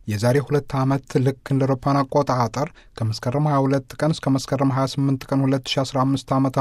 የዛሬ ሁለት ዓመት ልክ እንደ አውሮፓውያን አቆጣጠር ከመስከረም 22 ቀን እስከ መስከረም 28 ቀን 2015 ዓ ም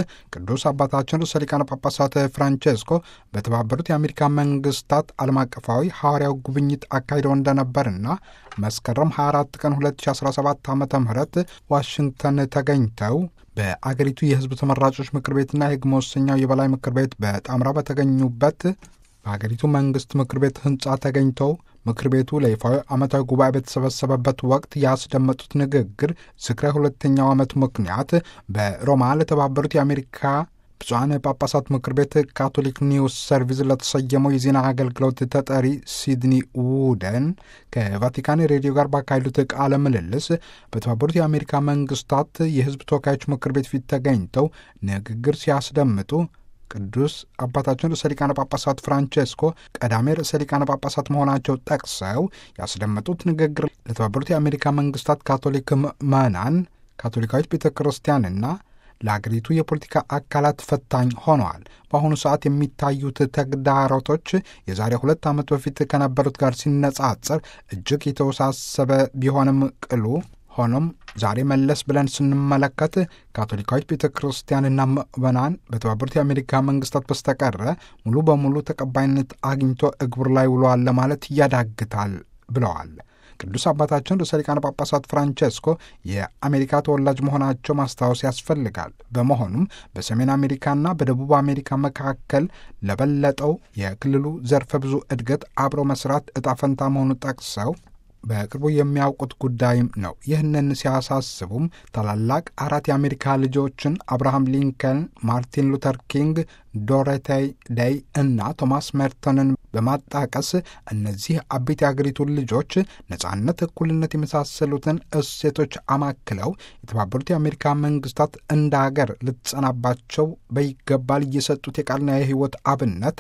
ቅዱስ አባታችን ርዕሰ ሊቃነ ጳጳሳት ፍራንቼስኮ በተባበሩት የአሜሪካ መንግስታት ዓለም አቀፋዊ ሐዋርያው ጉብኝት አካሂደው እንደነበርና መስከረም 24 ቀን 2017 ዓ ም ዋሽንግተን ተገኝተው በአገሪቱ የሕዝብ ተመራጮች ምክር ቤትና የሕግ መወሰኛው የበላይ ምክር ቤት በጣምራ በተገኙበት በሀገሪቱ መንግስት ምክር ቤት ህንፃ ተገኝተው ምክር ቤቱ ለይፋዊ ዓመታዊ ጉባኤ በተሰበሰበበት ወቅት ያስደመጡት ንግግር ዝክረ ሁለተኛው ዓመት ምክንያት በሮማ ለተባበሩት የአሜሪካ ብፁዓን ጳጳሳት ምክር ቤት ካቶሊክ ኒውስ ሰርቪስ ለተሰየመው የዜና አገልግሎት ተጠሪ ሲድኒ ውደን ከቫቲካን ሬዲዮ ጋር ባካሄዱት ቃለ ምልልስ በተባበሩት የአሜሪካ መንግስታት የህዝብ ተወካዮች ምክር ቤት ፊት ተገኝተው ንግግር ሲያስደምጡ ቅዱስ አባታችን ርዕሰ ሊቃነ ጳጳሳት ፍራንቼስኮ ቀዳሜ ርዕሰ ሊቃነ ጳጳሳት መሆናቸው ጠቅሰው ያስደመጡት ንግግር ለተባበሩት የአሜሪካ መንግስታት ካቶሊክ ምዕመናን፣ ካቶሊካዊት ቤተ ክርስቲያንና ለአገሪቱ የፖለቲካ አካላት ፈታኝ ሆነዋል። በአሁኑ ሰዓት የሚታዩት ተግዳሮቶች የዛሬ ሁለት ዓመት በፊት ከነበሩት ጋር ሲነጻጸር እጅግ የተወሳሰበ ቢሆንም ቅሉ ሆኖም ዛሬ መለስ ብለን ስንመለከት ካቶሊካዊት ቤተ ክርስቲያንና ምዕመናን በተባበሩት የአሜሪካ መንግስታት በስተቀረ ሙሉ በሙሉ ተቀባይነት አግኝቶ እግብር ላይ ውሏል ለማለት ያዳግታል ብለዋል። ቅዱስ አባታችን ርዕሰ ሊቃነ ጳጳሳት ፍራንቼስኮ የአሜሪካ ተወላጅ መሆናቸው ማስታወስ ያስፈልጋል። በመሆኑም በሰሜን አሜሪካና በደቡብ አሜሪካ መካከል ለበለጠው የክልሉ ዘርፈ ብዙ እድገት አብሮ መስራት እጣ ፈንታ መሆኑ ጠቅሰው በቅርቡ የሚያውቁት ጉዳይም ነው። ይህንን ሲያሳስቡም ታላላቅ አራት የአሜሪካ ልጆችን አብርሃም ሊንከን፣ ማርቲን ሉተር ኪንግ፣ ዶሮቴይ ዴይ እና ቶማስ ሜርተንን በማጣቀስ እነዚህ አቤት የአገሪቱን ልጆች ነጻነት፣ እኩልነት የመሳሰሉትን እሴቶች አማክለው የተባበሩት የአሜሪካ መንግስታት እንደ አገር ልትጸናባቸው በይገባል እየሰጡት የቃልና የሕይወት አብነት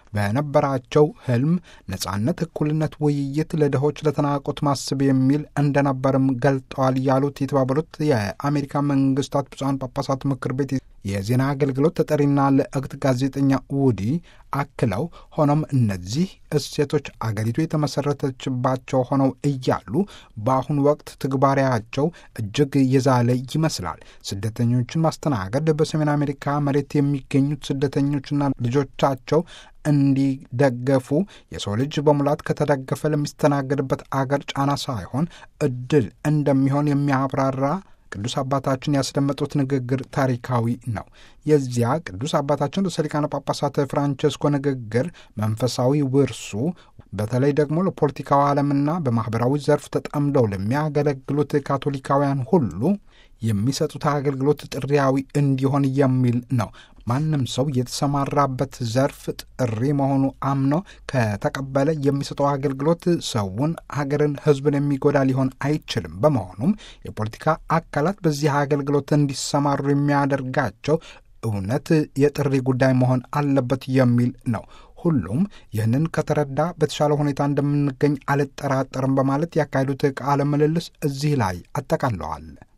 በነበራቸው ህልም ነጻነት፣ እኩልነት፣ ውይይት፣ ለድሆች ለተናቁት ማስብ የሚል እንደነበርም ገልጠዋል ያሉት የተባበሩት የአሜሪካ መንግስታት ብፁዓን ጳጳሳት ምክር ቤት የዜና አገልግሎት ተጠሪና ልዕክት ጋዜጠኛ ውዲ አክለው ሆኖም እነዚህ እሴቶች አገሪቱ የተመሰረተችባቸው ሆነው እያሉ በአሁኑ ወቅት ትግባራቸው እጅግ የዛለ ይመስላል። ስደተኞችን ማስተናገድ፣ በሰሜን አሜሪካ መሬት የሚገኙት ስደተኞችና ልጆቻቸው እንዲደገፉ የሰው ልጅ በሙላት ከተደገፈ ለሚስተናገድበት አገር ጫና ሳይሆን እድል እንደሚሆን የሚያብራራ ቅዱስ አባታችን ያስደመጡት ንግግር ታሪካዊ ነው። የዚያ ቅዱስ አባታችን ርዕሰ ሊቃነ ጳጳሳት ፍራንቼስኮ ንግግር መንፈሳዊ ውርሱ በተለይ ደግሞ ለፖለቲካዊ ዓለምና በማኅበራዊ ዘርፍ ተጠምደው ለሚያገለግሉት ካቶሊካውያን ሁሉ የሚሰጡት አገልግሎት ጥሪያዊ እንዲሆን የሚል ነው። ማንም ሰው የተሰማራበት ዘርፍ ጥሪ መሆኑ አምኖ ከተቀበለ የሚሰጠው አገልግሎት ሰውን፣ ሀገርን፣ ሕዝብን የሚጎዳ ሊሆን አይችልም። በመሆኑም የፖለቲካ አካላት በዚህ አገልግሎት እንዲሰማሩ የሚያደርጋቸው እውነት የጥሪ ጉዳይ መሆን አለበት የሚል ነው። ሁሉም ይህንን ከተረዳ በተሻለ ሁኔታ እንደምንገኝ አልጠራጠርም በማለት ያካሄዱት ቃለ ምልልስ እዚህ ላይ አጠቃለዋል።